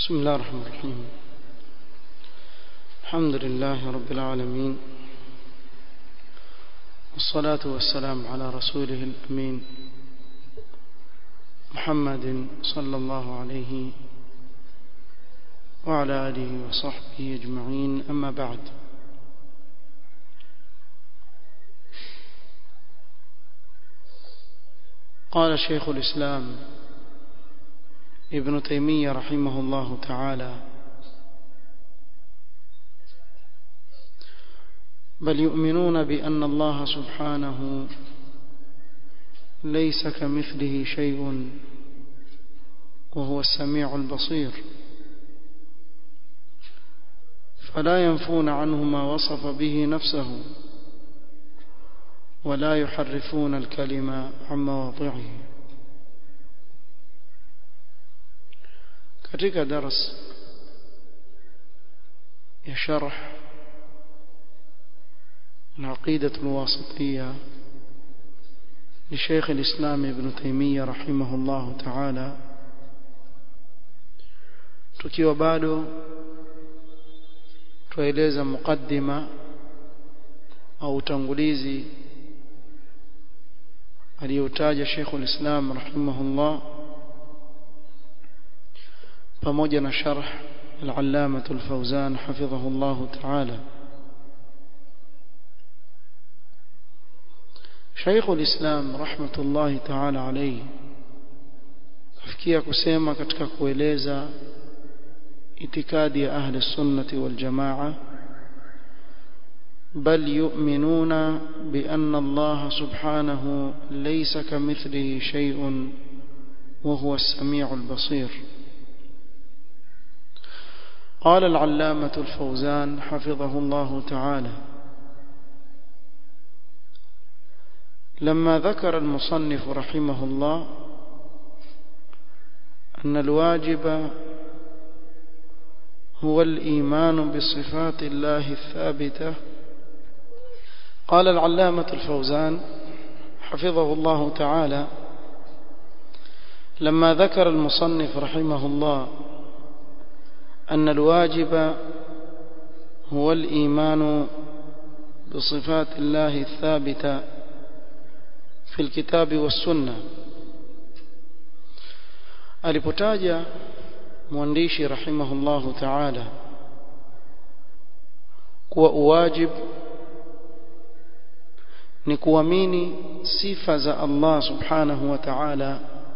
بسم الله الرحمن الرحيم الحمد لله رب العالمين والصلاة والسلام على رسوله الأمين محمد صلى الله عليه وعلى آله وصحبه أجمعين أما بعد قال شيخ الإسلام ابن تيمية رحمه الله تعالى بل يؤمنون بأن الله سبحانه ليس كمثله شيء وهو السميع البصير فلا ينفون عنه ما وصف به نفسه ولا يحرفون الكلمة عن مواضعه katika daras ya sharh العقيدة الواسطية لشيخ الإسلام ابن تيمية رحمه الله تعالى tukiwa bado tueleza mukaddima au utangulizi aliyotaja Sheikh ulislam rahimahullah pamoja na sharh al-Allama al-Fawzan hafidhahu Allah ta'ala Sheikh ulislam rahmatullahi ta'ala alayhi afikia kusema katika kueleza itikadi ya ahli sunnati wal jamaa بل يؤمنون بأن الله سبحانه ليس كمثله شيء وهو السميع البصير قال العلامة الفوزان حفظه الله تعالى لما ذكر المصنف رحمه الله أن الواجب هو الإيمان بصفات الله الثابتة قال العلامة الفوزان حفظه الله تعالى لما ذكر المصنف رحمه الله أن الواجب هو الإيمان بصفات الله الثابتة في الكتاب والسنة alipotaja mwandishi rahimahullahu ta'ala kuwa uwajib ni kuamini sifa za Allah subhanahu wa ta'ala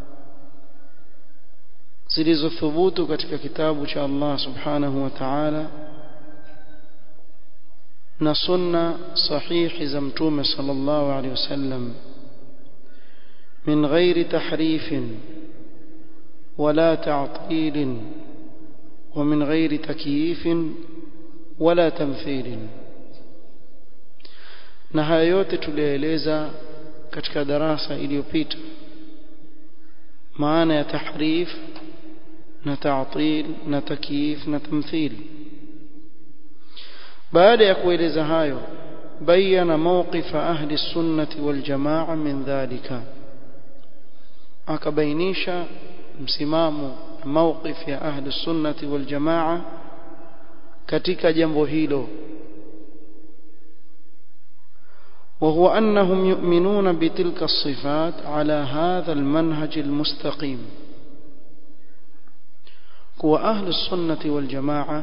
zilizothubutu katika kitabu cha Allah subhanahu wa ta'ala na sunna sahihi za mtume sallallahu alaihi wasallam min ghairi tahrifin ولا تعطيل ومن غير تكييف ولا تمثيل na haya yote tulieleza katika darasa iliyopita maana ya tahrif na ta'til na takyif na tamthil baada ya kueleza hayo bayana mawqifa ahli sunnati wal jamaa min dhalika akabainisha msimamo mawqif ya ahli sunnati wal jamaa katika jambo hilo وهو أنهم يؤمنون بتلك الصفات على هذا المنهج المستقيم كو أهل السنة والجماعة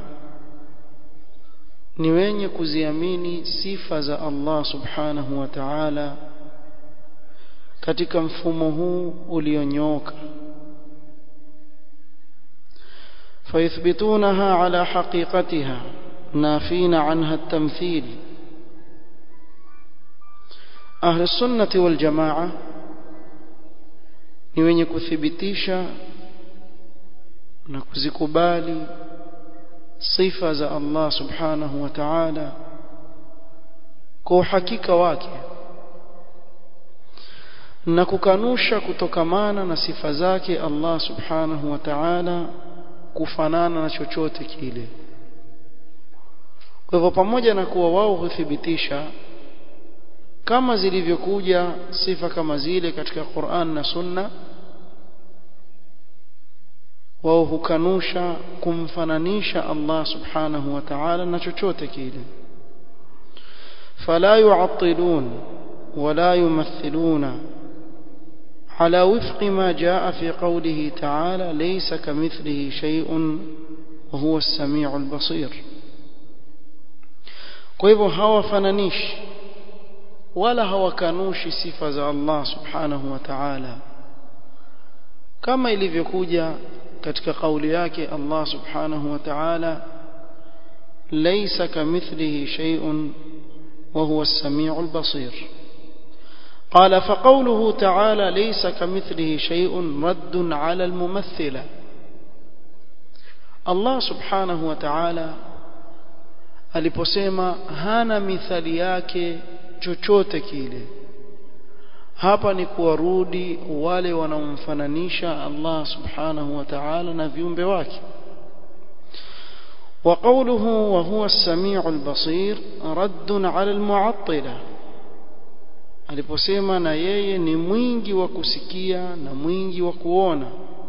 ni wenye kuziamini sifa za Allah subhanahu wa ta'ala katika mfumo huu ulionyooka فيثبتونها على حقيقتها نافين عنها التمثيل أهل السنة والجماعة ni wenye kuthibitisha na kuzikubali sifa za Allah subhanahu wa ta'ala kwa uhakika wake na kukanusha kutokamana na sifa zake Allah subhanahu wa ta'ala kufanana na chochote kile kwa hivyo pamoja na kuwa wao huthibitisha kama zilivyokuja sifa kama zile katika Qur'an na Sunna wao hukanusha kumfananisha Allah subhanahu wa ta'ala na chochote kile فلا يعطلون ولا يمثلون على وفق ما جاء في قوله تعالى ليس كمثله شيء وهو السميع البصير kwa hivyo hawafananishi wala hawakanushi sifa za Allah subhanahu wa ta'ala kama ilivyokuja katika kauli yake Allah subhanahu wa ta'ala laysa kamithlihi shay'un wa huwa as-sami'u al-basir قال فقوله تعالى ليس كمثله شيء رد على الممثلة الله سبحانه وتعالى aliposema hana mithali yake chochote kile hapa ni kuwarudi wale wanaomfananisha Allah subhanahu wa ta'ala na viumbe wake وقوله وهو السميع البصير رد على المعطله aliposema na yeye ni mwingi wa kusikia na mwingi wa kuona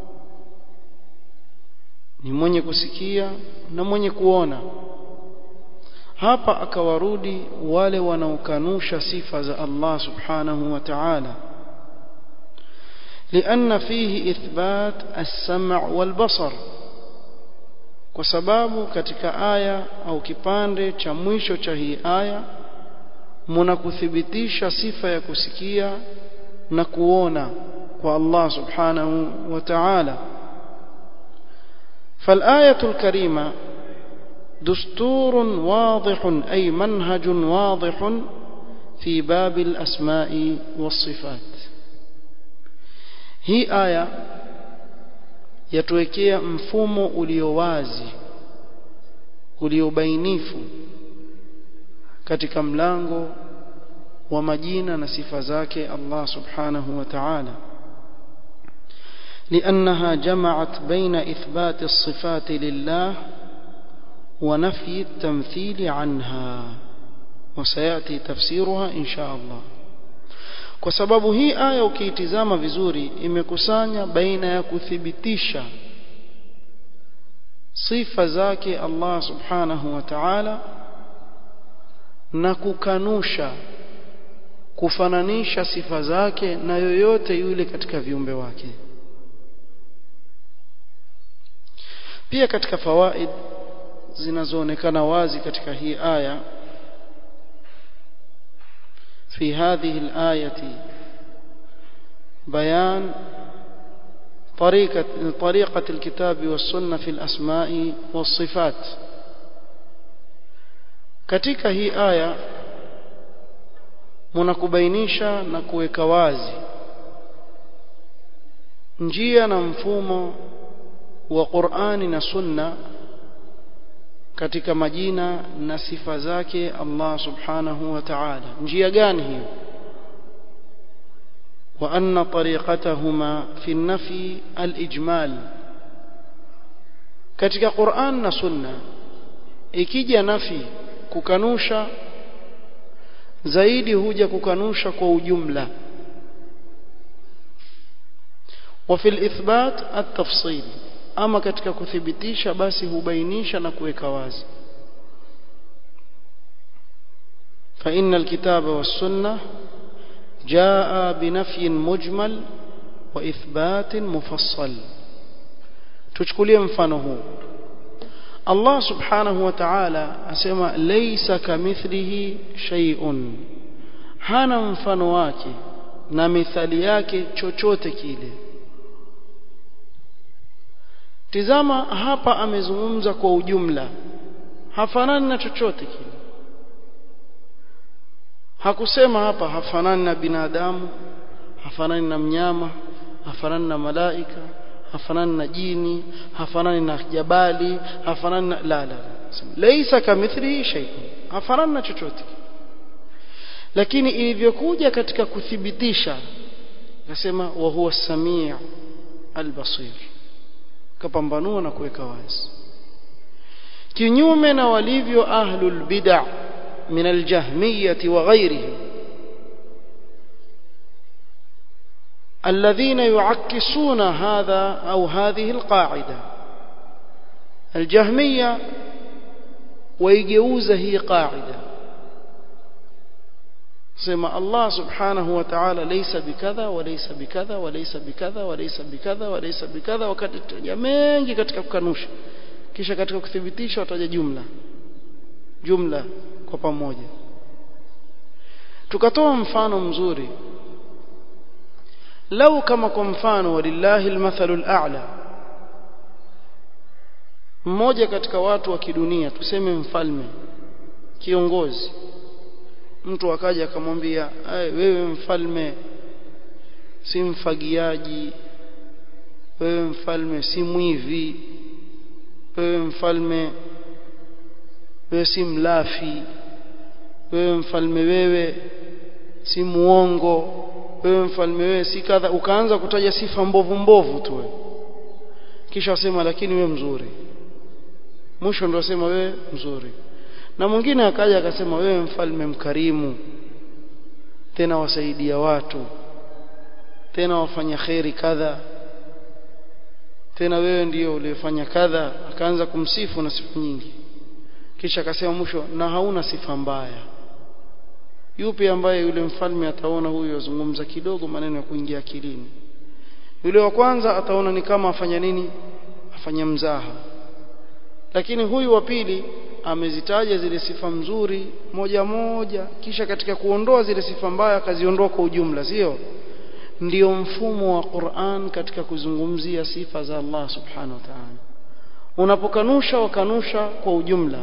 ni mwenye kusikia na mwenye kuona hapa akawarudi wale wanaokanusha sifa za Allah subhanahu wa ta'ala لأن فيه إثبات السمع والبصر kwa sababu katika aya au kipande cha mwisho cha hii aya muna kuthibitisha sifa ya kusikia na kuona kwa Allah subhanahu wa ta'ala فالآية الكريمة دستور واضح أي منهج واضح في باب الأسماء والصفات هي آية yatuwekea mfumo ulio wazi uliobainifu katika mlango wa majina na sifa zake Allah subhanahu wa ta'ala لأنها جمعت بين إثبات الصفات لله ونفي التمثيل عنها وسيأتي تفسيرها إن شاء الله kwa sababu hii aya ukiitizama vizuri imekusanya baina ya kuthibitisha sifa zake Allah subhanahu wa ta'ala na kukanusha kufananisha sifa zake na yoyote yule katika viumbe wake pia katika fawaid zinazoonekana wazi katika hii aya في هذه الآية بيان طريقة طريقة الكتاب والسنة في الأسماء والصفات katika hii aya mnakubainisha na kuweka wazi njia na mfumo wa Qur'ani na Sunna katika majina na sifa zake Allah subhanahu wa ta'ala njia gani hiyo wa anna tariqatahuma fi an-nafi al-ijmal katika Qur'an na Sunna ikija nafi kukanusha zaidi huja kukanusha kwa ujumla wa fil ithbat at-tafsil ama katika kuthibitisha basi hubainisha na kuweka wazi فإن الكتاب والسنة جاء بنفي مجمل وإثبات مفصل تشكليه mfano huu Allah subhanahu wa ta'ala asema laysa kamithlihi shay'un hana mfano wake na mithali yake chochote kile Tizama hapa amezungumza kwa ujumla. Hafanani na chochote kile. Hakusema hapa hafanani na binadamu, hafanani na mnyama, hafanani na malaika, hafanani na jini, hafanani na jabali, hafanani na la la. Laisa kamithlihi shay'un. Hafanani na chochote. Lakini ilivyokuja katika kuthibitisha akasema wa huwa samii al-basir kapambanua na kuweka wazi kinyume na walivyo ahlul bid'ah min aljahmiyah wa ghayrihim الذين يعكسون هذا أو هذه القاعدة aljahmiya waigeuza hii qaida sema Allah subhanahu wa ta'ala laysa bikadha wa laysa bikadha wa laysa bikadha wa laysa bikadha wa laysa bikadha wakati taja mengi katika kukanusha kisha katika kuthibitisha wataja jumla jumla kwa pamoja tukatoa mfano mzuri lau kama kwa mfano walillahi almathalul a'la mmoja katika watu wa kidunia tuseme mfalme kiongozi mtu akaja akamwambia wewe mfalme si mfagiaji wewe mfalme si mwivi wewe mfalme wewe si mlafi wewe mfalme wewe si muongo wewe mfalme wewe si kadha ukaanza kutaja sifa mbovu mbovu tu wewe kisha wasema lakini wewe mzuri mwisho ndio wasema wewe mzuri na mwingine akaja akasema wewe mfalme mkarimu tena wasaidia watu tena wafanya kheri kadha tena wewe ndiyo uliyefanya kadha akaanza kumsifu na sifa nyingi kisha akasema mwisho na hauna sifa mbaya yupi ambaye yule mfalme ataona huyu azungumza kidogo maneno ya kuingia akilini yule wa kwanza ataona ni kama afanya nini afanya mzaha lakini huyu wa pili amezitaja zile sifa mzuri moja moja kisha katika kuondoa zile sifa mbaya akaziondoa kwa ujumla sio ndio mfumo wa Qur'an katika kuzungumzia sifa za Allah subhanahu wa ta'ala unapokanusha wakanusha kwa ujumla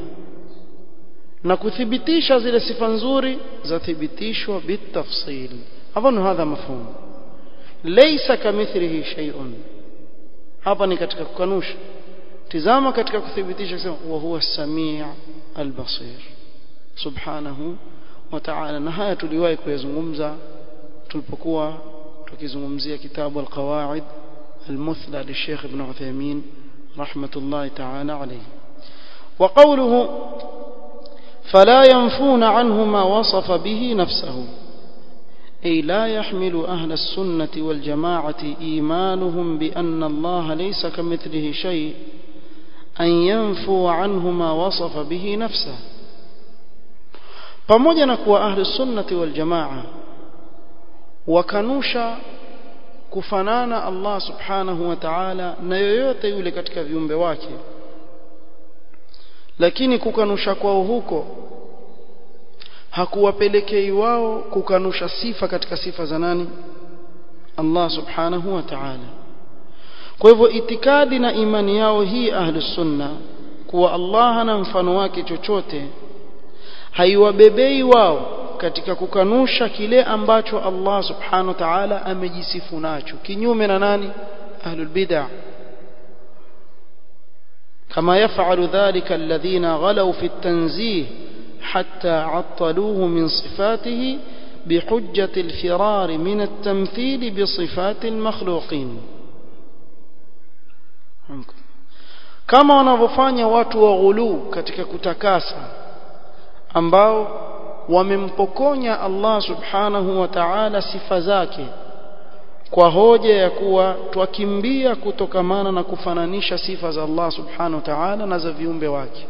na kuthibitisha zile sifa nzuri zathibitishwa bitafsil hapo ni hadha mafhumu laysa kamithlihi shay'un hapa ni katika kukanusha tizama katika kuthibitisha kusema wa huwa samii albasir subhanahu wa ta'ala na haya tuliwahi kuyazungumza tulipokuwa tukizungumzia kitabu alqawaid المثلى للشيخ ابن عثيمين رحمة الله تعالى عليه وقوله فلا ينفون عنه ما وصف به نفسه أي لا يحمل أهل السنة والجماعة إيمانهم بأن الله ليس كمثله شيء أن ينفوا عنه ما وصف به نفسه pamoja na kuwa ahli sunnati wal jamaa wakanusha kufanana Allah subhanahu wa ta'ala na yoyote yule katika viumbe wake lakini kukanusha kwao huko hakuwapelekei wao kukanusha sifa katika sifa za nani Allah subhanahu wa ta'ala kwa hivyo itikadi na imani yao hii ahlus sunna kuwa Allah hana mfano wake chochote haiwabebei wao katika kukanusha kile ambacho Allah subhanahu wa ta'ala amejisifu nacho kinyume na nani ahlul bid'ah كما يفعل ذلك الذين غلوا في التنزيه حتى عطلوه من صفاته بحجة الفرار من التمثيل بصفات المخلوقين kama wanavyofanya watu wa ghulu katika kutakasa ambao wamempokonya Allah subhanahu wa ta'ala sifa zake kwa hoja ya kuwa twakimbia kutokamana na kufananisha sifa za Allah subhanahu wa ta'ala na za viumbe wake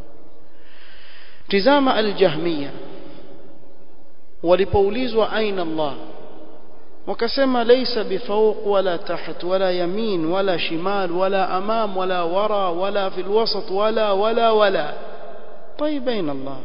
tizama aljahmiya walipoulizwa aina Allah wakasema laysa bifawq wala taht wala yamin wala shimal wala amam wala wara wala fil wasat wala wala wala طيب aina Allah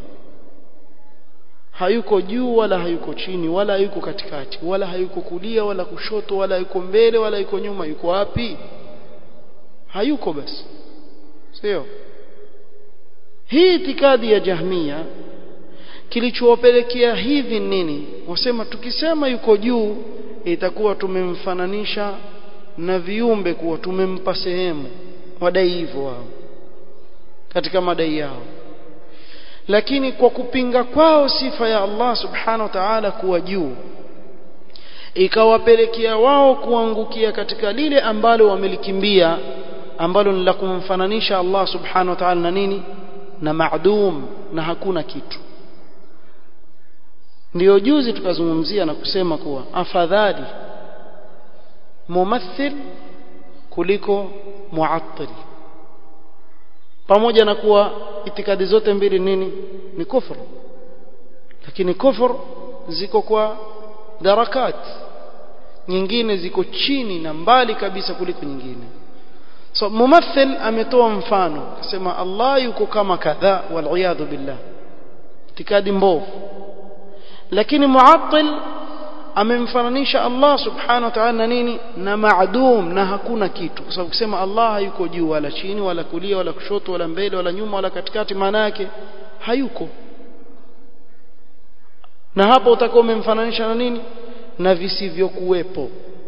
hayuko juu wala hayuko chini wala hayuko katikati wala hayuko kulia wala kushoto wala yuko mbele wala yuko nyuma yuko wapi hayuko basi sio hii itikadi ya jahmia kilichowapelekea hivi nini wasema tukisema yuko juu itakuwa tumemfananisha na viumbe kuwa tumempa sehemu wadai hivyo wao katika madai yao lakini kwa kupinga kwao sifa ya Allah subhanahu wa ta'ala kuwa juu ikawapelekea wao kuangukia katika lile ambalo wamelikimbia ambalo ni la kumfananisha Allah subhanahu wa ta'ala na nini na maadum na hakuna kitu ndiyo juzi tukazungumzia na kusema kuwa afadhali mumathil kuliko muattil pamoja na kuwa itikadi zote mbili nini ni kufur lakini kufur ziko kwa darakat nyingine ziko chini na mbali kabisa kuliko nyingine so mumathil ametoa mfano akasema Allah yuko kama kadha wal billah itikadi mbovu lakini muattil amemfananisha Allah subhanahu wa ta'ala na nini na maadum na hakuna kitu kwa sababu kusema Allah hayuko juu wala chini wala kulia wala kushoto wala mbele wala nyuma wala katikati maana yake hayuko na hapo utakuwa umemfananisha na nini na visivyokuwepo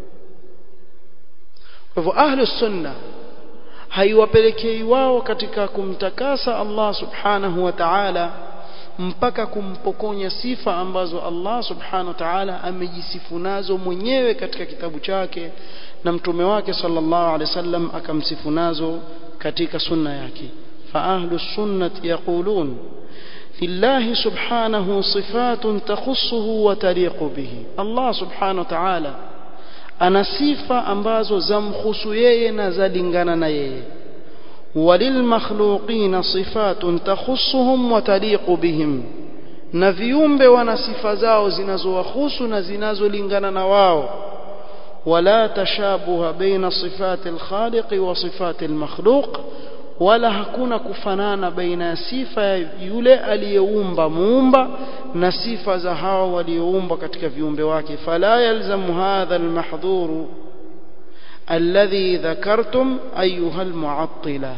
kwa hivyo ahlus sunna haiwapelekei wao katika kumtakasa Allah subhanahu wa ta'ala mpaka kumpokonya sifa ambazo Allah subhanahu wa ta'ala amejisifu nazo mwenyewe katika kitabu chake na mtume wake sallallahu alaihi wasallam akamsifu nazo katika sunna yake fa ahlus sunnati yaqulun lillahi subhanahu sifatun takhussuhu wa taliqu bihi Allah subhanahu wa ta'ala ana sifa ambazo zamkhusu yeye na zalingana na yeye وللمخلوقين صفات تخصهم وتليق بهم na viumbe wana sifa zao zinazowahusu na zinazolingana na wao wala tashabuha baina sifati alkhaliq wa sifati almakhluq wala hakuna kufanana baina ya sifa ya yule aliyeumba muumba na sifa za hao walioumba katika viumbe wake fala yalzamu hadha almahdhuru الذي ذكرتم أيها المعطلة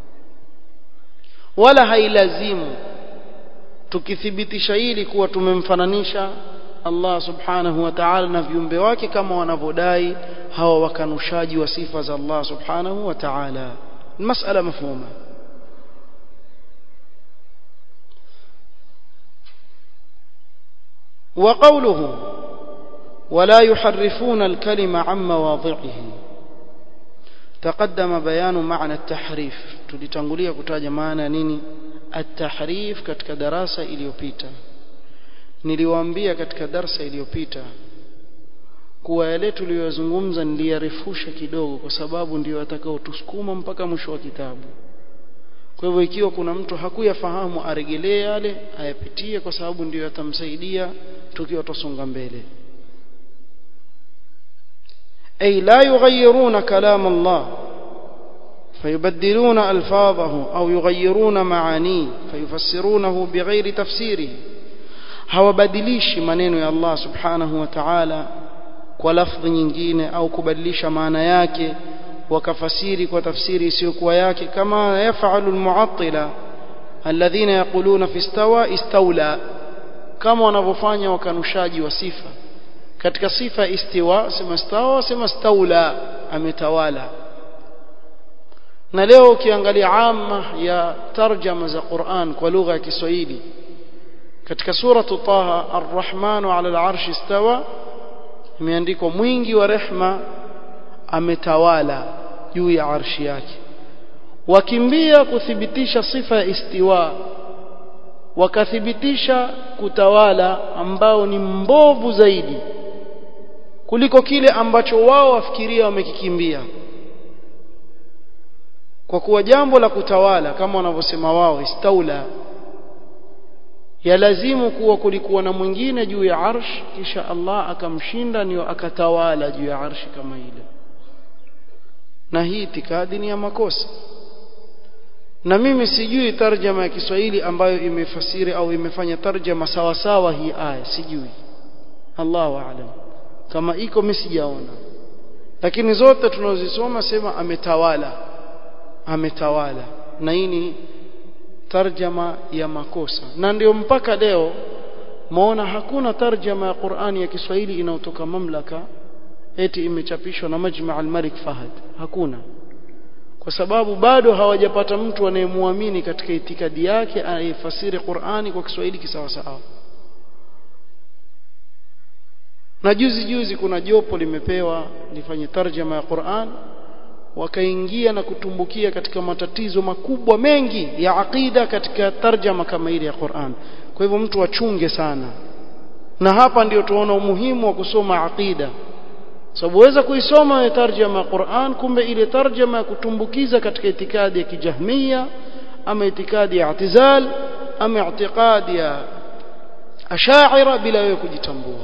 ولا hailazimu tukithibitisha hili kuwa tumemfananisha Allah subhanahu wa ta'ala na viumbe wake kama wanavyodai hawa wakanushaji wa sifa za Allah subhanahu wa ta'ala المسألة مفهومة وقوله ولا يحرفون الكلمة عن مواضعه تقدم بيان معنى التحريف tulitangulia kutaja maana nini at-tahrif katika darasa iliyopita niliwaambia katika darasa iliyopita kuwa yale tuliyozungumza niliyarefusha kidogo kwa sababu ndio atakaotusukuma mpaka mwisho wa kitabu kwa hivyo ikiwa kuna mtu hakuyafahamu aregelee yale ayapitie kwa sababu ndio yatamsaidia tukiwa tusonga mbele أي لا يغيرون كلام الله فيبدلون ألفاظه أو يغيرون معانيه فيفسرونه بغير تفسيره hawabadilishi maneno ya Allah subhanahu wa ta'ala kwa lafdhi nyingine au kubadilisha maana yake wakafasiri kwa tafsiri isiyokuwa yake kama yafalu almu'attila alladhina yaquluna fi istawa istawla kama wanavyofanya wakanushaji wa sifa katika sifa istiwa sema stawa sema staula ametawala na leo ukiangalia amma ya tarjama za Qur'an kwa lugha ya Kiswahili katika suratu Taha Ar-Rahmanu 'ala al-'arsh istawa imeandikwa mwingi wa rehma ametawala juu ya arshi yake wakimbia kuthibitisha sifa ya istiwa wakathibitisha kutawala ambao ni mbovu zaidi kuliko kile ambacho wao wafikiria wamekikimbia kwa kuwa jambo la kutawala kama wanavyosema wao istaula yalazimu kuwa kulikuwa na mwingine juu ya arsh kisha Allah akamshinda ndio akatawala juu ya arshi kama ile na hii itikadi ni ya makosa na mimi sijui tarjama ya Kiswahili ambayo imefasiri au imefanya tarjama sawa sawa hii aya sijui Allahu a'lam kama iko mimi sijaona lakini zote tunazisoma sema ametawala ametawala na hii ni tarjama ya makosa na ndio mpaka leo maona hakuna tarjama ya Qur'ani ya Kiswahili inayotoka mamlaka eti imechapishwa na Majma' al-Malik Fahad hakuna kwa sababu bado hawajapata mtu anayemwamini katika itikadi yake anayefasiri Qur'ani kwa Kiswahili kisawasawa na juzi juzi kuna jopo limepewa lifanye tarjama ya Qur'an wakaingia na kutumbukia katika matatizo makubwa mengi ya aqida katika tarjama kama ile ya Qur'an kwa hivyo mtu achunge sana na hapa ndio tuona umuhimu wa kusoma aqida sababu waweza kuisoma ile tarjama ya Qur'an kumbe ile tarjama ya kutumbukiza katika itikadi ya kijahmia ama itikadi ya i'tizal ama itikadi ya ashaira bila wewe kujitambua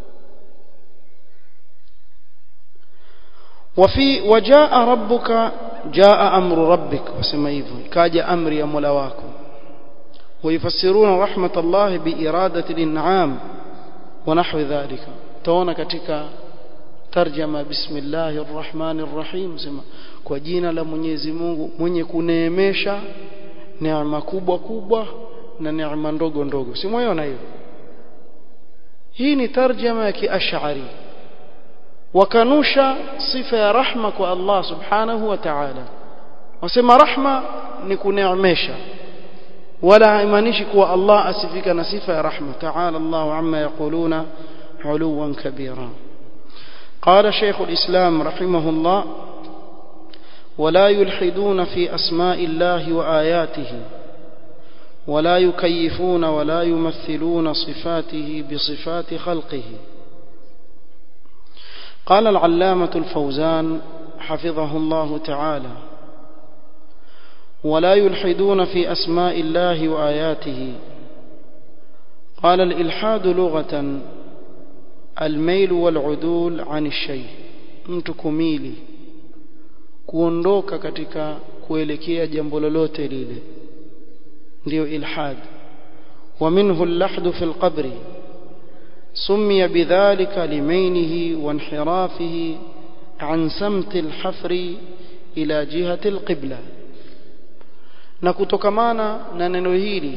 وفي وجاء ربك جاء أمر ربك وسمى hivyo ikaja amri ya Mola wako ويفسرون رحمة الله بإرادة الإنعام ونحو ذلك توانا katika tarjama bismillahir rahmanir rahim sema kwa jina la Mwenyezi Mungu mwenye kuneemesha neema kubwa kubwa na neema ndogo ndogo si mwaona hiyo hii ni tarjama ya kiash'ari wakanusha sifa ya rahma kwa Allah subhanahu wa ta'ala wasema rahma ni kuneemesha wala haimaanishi kuwa Allah asifika na sifa ya rahma ta'ala Allah amma yaquluna uluwan kabira قال شيخ الإسلام رحمه الله ولا يلحدون في أسماء الله وآياته ولا يكيفون ولا يمثلون صفاته بصفات خلقه قال العلامة الفوزان حفظه الله تعالى ولا يلحدون في أسماء الله وآياته قال الإلحاد لغة الميل والعدول عن الشيء mtu kumili kuondoka katika kuelekea jambo lolote lile ndio ilhad ومنه اللحد في القبر سمي بذلك لمينه وانحرافه عن سمت الحفر إلى جهة القبلة na kutokamana na neno hili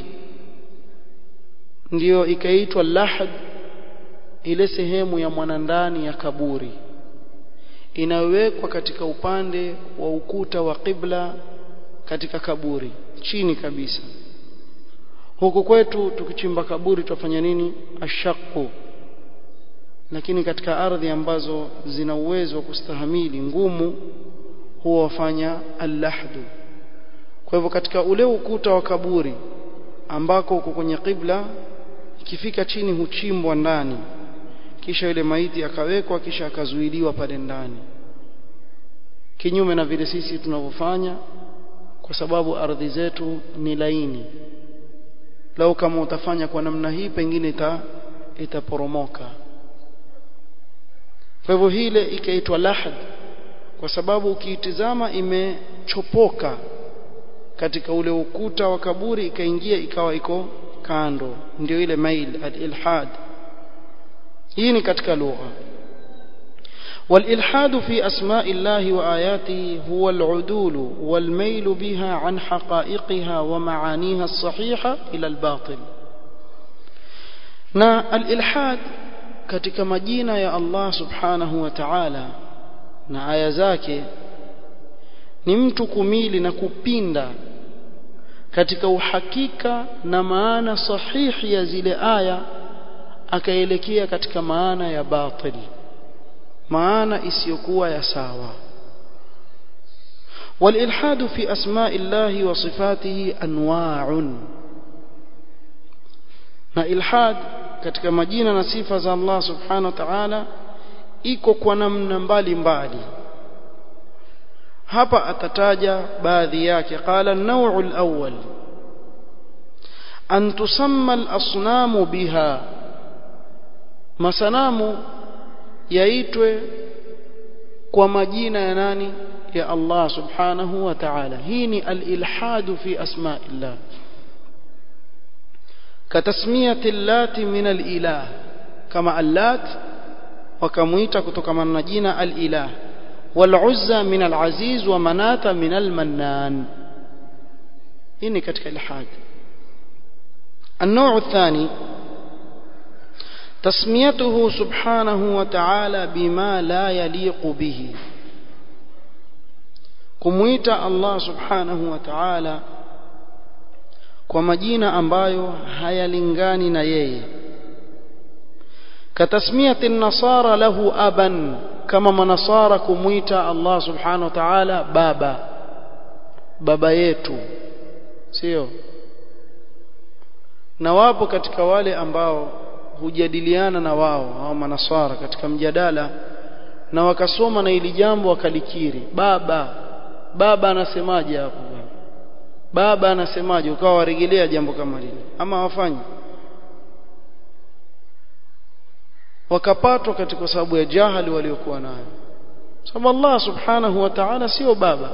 ndiyo ikaitwa lahad ile sehemu ya mwanandani ya kaburi inawekwa katika upande wa ukuta wa qibla katika kaburi chini kabisa huku kwetu tukichimba kaburi tufanya nini ashaqu lakini katika ardhi ambazo zina uwezo wa kustahamili ngumu huwa wafanya allahdu kwa hivyo katika ule ukuta wa kaburi ambako uko kwenye qibla ikifika chini huchimbwa ndani kisha yule maiti akawekwa kisha akazuiliwa pale ndani kinyume na vile sisi tunavyofanya kwa sababu ardhi zetu ni laini lau kama utafanya kwa namna hii pengine ita itaporomoka kwa hivyo hile ikaitwa lahad kwa sababu ukiitizama imechopoka katika ule ukuta wa kaburi ikaingia ikawa iko kando ndio ile mail al-ilhad hii ni katika lugha والإلحاد في أسماء الله وآياته هو العدول والميل بها عن حقائقها ومعانيها الصحيحة إلى الباطل na al-ilhad katika majina ya Allah subhanahu wa ta'ala na aya zake ni mtu kumili na kupinda katika uhakika na maana sahihi ya zile aya akaelekea katika maana ya batili maana isiyokuwa ya sawa والإلحاد في أسماء الله وصفاته أنواع na ilhad katika majina na sifa za Allah subhanahu wa ta'ala iko kwa namna mbalimbali hapa atataja baadhi yake qala an-naw'u al-awwal an tusamma al-asnamu biha masanamu yaitwe kwa majina ya nani ya Allah subhanahu wa ta'ala hii ni al-ilhadu fi asma'illah كتسمية اللات من الإله كما اللات وكميت كتكما نجينا الإله والعزى من العزيز ومناة من المنان إني كتك الحاد النوع الثاني تسميته سبحانه وتعالى بما لا يليق به كميت الله سبحانه وتعالى kwa majina ambayo hayalingani na yeye katasmiyati nasara lahu aban kama manasara kumuita Allah subhanahu wa ta'ala baba baba yetu sio na wapo katika wale ambao hujadiliana na wao au manasara katika mjadala na wakasoma na ili jambo wakalikiri baba baba anasemaje hapo baba anasemaje ukawa warejelea jambo kama lile ama wafanyi wakapatwa katika sababu ya jahali waliokuwa nayo sababu Allah subhanahu wa ta'ala sio baba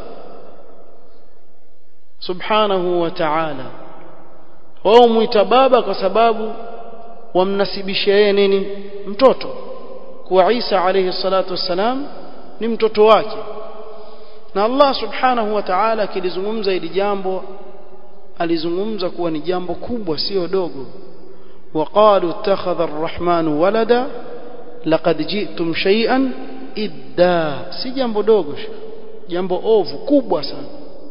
subhanahu wa ta'ala wao muita baba kwa sababu wamnasibishia yeye nini mtoto kuwa Isa alayhi salatu wassalam ni mtoto wake na Allah subhanahu wa ta'ala akilizungumza hili jambo alizungumza kuwa ni jambo kubwa sio dogo وقالوا اتخذ الرحمن ولدا لقد جئتم شيئا idda si jambo dogo jambo ovu kubwa sana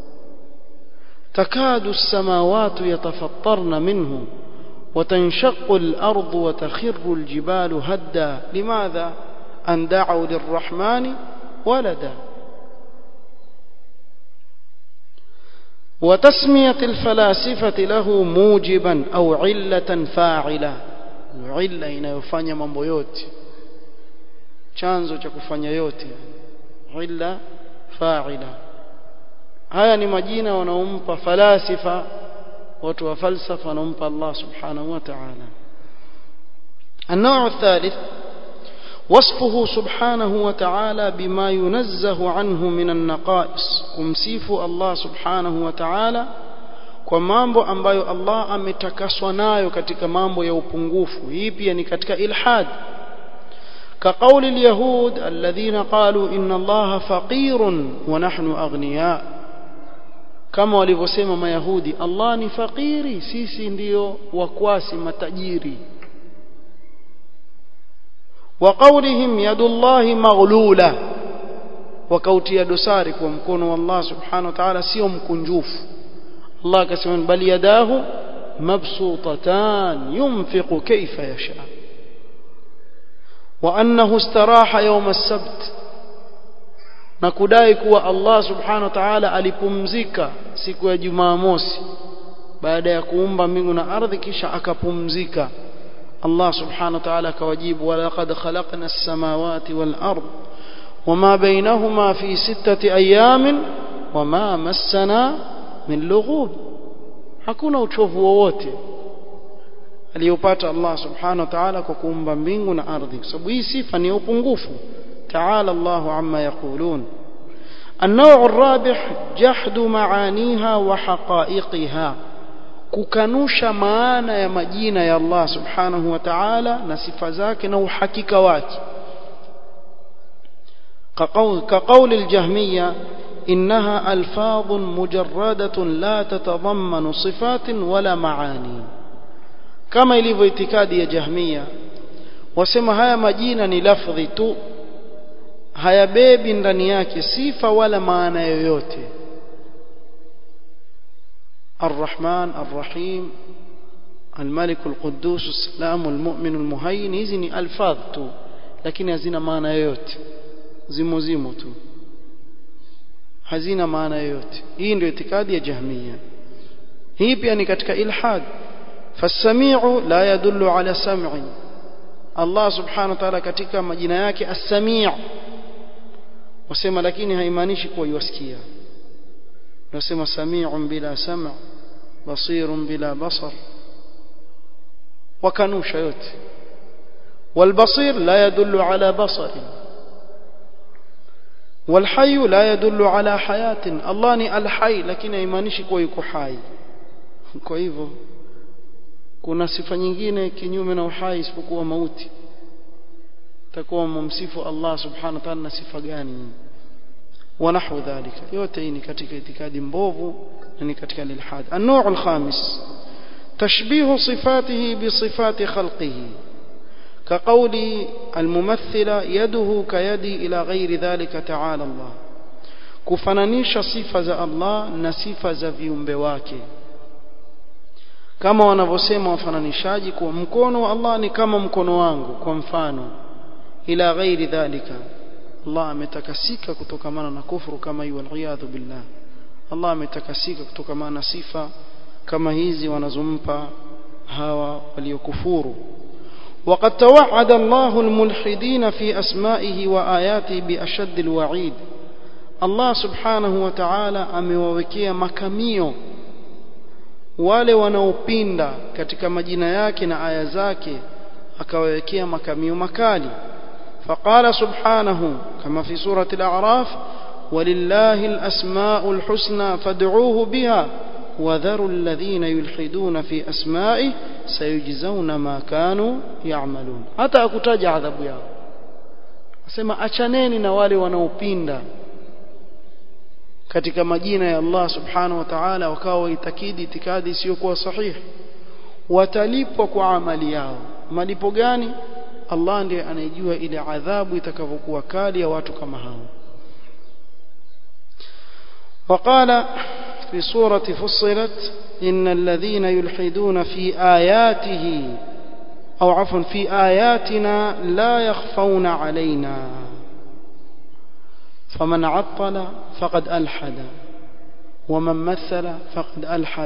takadu السماوات يتفطرن منه وتنشق الأرض وتخر الجبال هدا لماذا أن دعوا للرحمن ولدا وتسمية الفلاسفة له موجبا أو علة فاعلة علة inayofanya mambo yote chanzo cha kufanya yote illa fa'ila haya ni majina wanaompa falasifa watu wa falsafa wanaompa Allah subhanahu wa ta'ala النوع الثالث وصفه سبحانه وتعالى بما ينزه عنه من النقائص kumsifu Allah subhanahu wa ta'ala kwa mambo ambayo Allah ametakaswa nayo katika mambo ya upungufu hii pia ni katika ilhad كقول اليهود الذين قالوا إن الله فقير ونحن أغنياء كما walivyosema mayahudi Allah ni fakiri sisi ndio wakwasi matajiri وقولهم يد الله مغلولة wakautia dosari kwa mkono wa Allah subhanahu wa ta'ala sio mkunjufu Allah akasema bali yadahu mabsutatan yunfiqu kayfa yasha وأنه استراح يوم السبت na kudai kuwa Allah subhanahu wa ta'ala alipumzika siku ya Jumamosi baada ya kuumba mbingu na ardhi kisha akapumzika Allah subhanahu wa ta'ala akawajibu wa laqad khalaqna as-samawati wal ard wama bainahuma fi sittati ayamin wama massana min lughub hakuna uchovu wowote aliyopata Allah subhanahu wa ta'ala kwa kuumba mbingu na ardhi kwa sababu hii sifa ni upungufu ta'ala Allahu amma yaqulun النوع الرابع جحد معانيها وحقائقها kukanusha maana ya majina ya Allah subhanahu wa ta'ala na sifa zake na uhakika wake كقول الجهمية إنها ألفاظ مجردة لا تتضمن صفات ولا معاني kama ilivyo itikadi ya jahmia wasema haya majina ni lafdhi tu hayabebi ndani yake sifa wala maana yoyote الرحمن الرحيم الملك القدوس السلام المؤمن المهين hizi ni alfadh tu lakini hazina maana yoyote zimo zimo tu hazina maana yoyote hii ndio itikadi ya jahmia hii pia ni katika ilhad فالسميع لا يدل على سمع الله سبحانه وتعالى katika majina yake as-sami' wasema lakini haimaanishi kuwa yusikia nasema sami'un bila sam' basirun bila basar wakanusha yote والبصير لا يدل على بصر والحي لا يدل على حياة الله ni الحي lakini haimaanishi kuwa yuko hai kwa hivyo kuna sifa nyingine kinyume na uhai isipokuwa mauti takuwa mumsifu Allah subhanahu wa ta'ala na sifa gani ونحو ذلك yote hii ni katika itikadi mbovu na ni katika ilhad النوع الخامس تشبيه صفاته بصفات خلقه كقول الممثلة يده كيدي إلى غير ذلك تعالى الله kufananisha sifa za Allah na sifa za viumbe wake kama wanavyosema wafananishaji kuwa mkono wa Allah ni kama mkono wangu kwa mfano ila ghairi dhalika Allah ametakasika kutokamana na kufuru kama hiyo waliyadhu billah Allah ametakasika kutokamana na sifa kama hizi wanazompa hawa waliokufuru وقد توعد الله الملحدين في أسمائه وآياته بأشد الوعيد الله سبحانه وتعالى amewawekea makamio wale wanaopinda katika majina yake na aya zake akawawekea makamio makali فقال سبحانه كما في سورة الأعراف ولله الأسماء الحسنى فادعوه بها وذروا الذين يلحدون في أسمائه سيجزون ما كانوا يعملون hata akutaja adhabu yao asema achaneni na wale wanaopinda katika majina ya Allah subhanahu wa ta'ala wakawa waitakidi itikadi isiyokuwa sahihi watalipwa kwa amali yao malipo gani Allah ndiye anayejua ile adhabu itakavyokuwa kali ya watu kama hao وقال في سورة فصلت إن الذين يلحدون في آياته أو عفوا في آياتنا لا يخفون علينا فمن عطل فقد ألحد ومن مثل فقد ألحد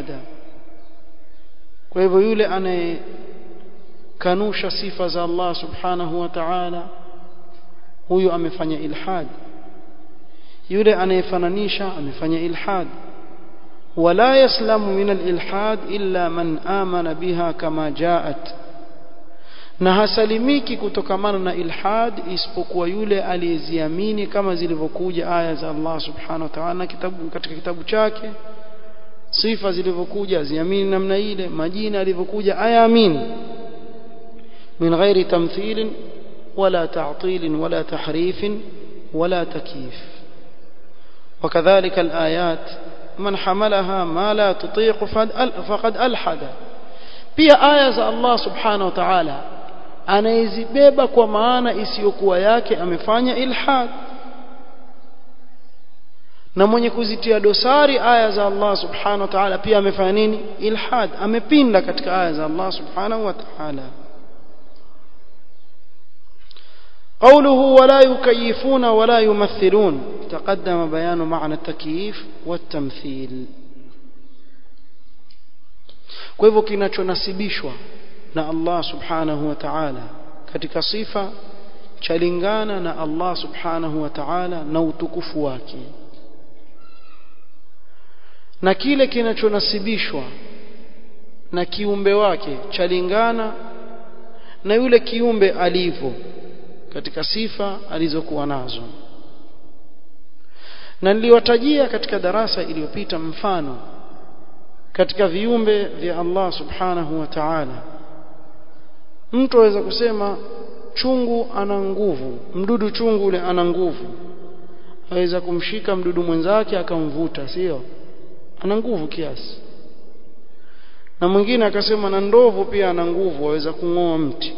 وهو يولي أن kanusha sifa za Allah subhanahu wa ta'ala huyo amefanya ilhad yule anayefananisha amefanya ilhad wala yaslamu min alilhad illa man amana biha kama jaat na hasalimiki kutokamana na ilhad isipokuwa yule aliyeziamini kama zilivyokuja aya za Allah subhanahu wa ta'ala kitabu katika kitabu chake sifa zilivyokuja ziamini namna ile majina yalivyokuja ayaamini من غير تمثيل ولا تعطيل ولا تحريف ولا تكييف وكذلك الآيات من حملها ما لا تطيق فقد ألحد pia aya za Allah subhanahu wa ta'ala anayezibeba kwa maana isiyokuwa yake amefanya ilhad na mwenye kuzitia dosari aya za Allah subhanahu wa ta'ala pia amefanya nini ilhad amepinda katika aya za Allah subhanahu wa ta'ala قوله ولا يكيفون ولا يمثلون تقدم بيان معنى التكييف والتمثيل kwa hivyo kinachonasibishwa na Allah subhanahu wa ta'ala katika sifa chalingana na Allah subhanahu wa ta'ala na utukufu wake na kile kinachonasibishwa na kiumbe wake chalingana na yule kiumbe alivyo katika sifa alizokuwa nazo na niliwatajia katika darasa iliyopita mfano katika viumbe vya Allah subhanahu wa ta'ala mtu aweza kusema chungu ana nguvu mdudu chungu ule ana nguvu aweza kumshika mdudu mwenzake akamvuta sio ana nguvu kiasi na mwingine akasema na ndovu pia ana nguvu aweza kung'oa mti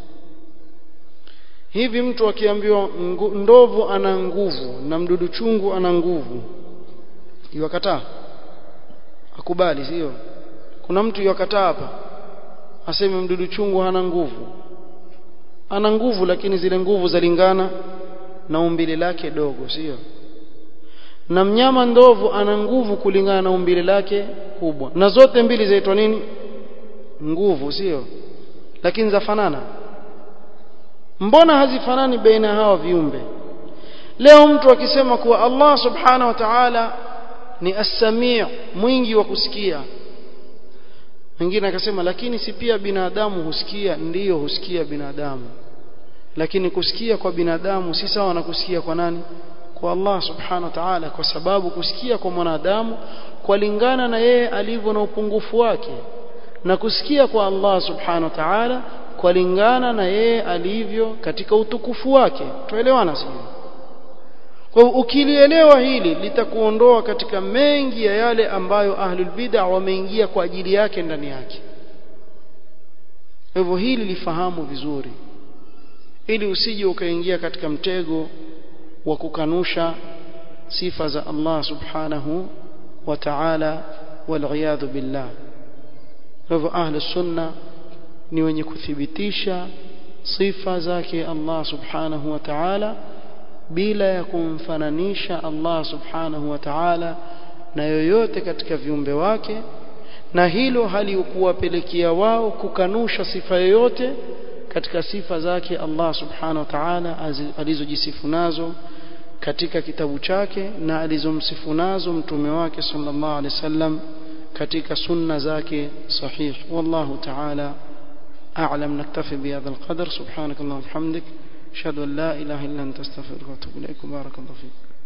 hivi mtu akiambiwa ndovu ana nguvu na mdudu chungu ana nguvu iwakataa akubali sio kuna mtu iwakataa hapa aseme mdudu chungu hana nguvu ana nguvu lakini zile nguvu zalingana na umbile lake dogo sio na mnyama ndovu ana nguvu kulingana na umbile lake kubwa na zote mbili zaitwa nini nguvu sio lakini zafanana mbona hazifanani baina hawa viumbe leo mtu akisema kuwa Allah subhanahu wa ta'ala ni as-sami' mwingi wa kusikia mwingine akasema lakini si pia binadamu husikia ndiyo husikia binadamu lakini kusikia kwa binadamu si sawa na kusikia kwa nani kwa Allah subhanahu wa ta'ala kwa sababu kusikia kwa mwanadamu kwalingana na yeye alivyo na upungufu wake na kusikia kwa Allah subhanahu wa ta'ala kwalingana na yeye alivyo katika utukufu wake tuelewana sio kwa hivyo ukilielewa hili litakuondoa katika mengi ya yale ambayo ahlul bid'ah wameingia kwa ajili yake ndani yake hivyo hili lifahamu vizuri ili usije ukaingia katika mtego wa kukanusha sifa za Allah subhanahu wa ta'ala wal billah hivyo ahlus sunna ni wenye kuthibitisha sifa zake Allah subhanahu wa ta'ala bila ya kumfananisha Allah subhanahu wa ta'ala na yoyote katika viumbe wake na hilo halikuwapelekea wao kukanusha sifa yoyote katika sifa zake Allah subhanahu wa ta'ala alizojisifu nazo katika kitabu chake na alizomsifu nazo mtume wake sallallahu alaihi wasallam katika sunna zake sahih wallahu ta'ala a'lam naktafi bihadha alqadar subhanakallahumma wa bihamdik ashhadu an la ilaha illa anta astaghfiruka wa atubu ilaik barakallahu fik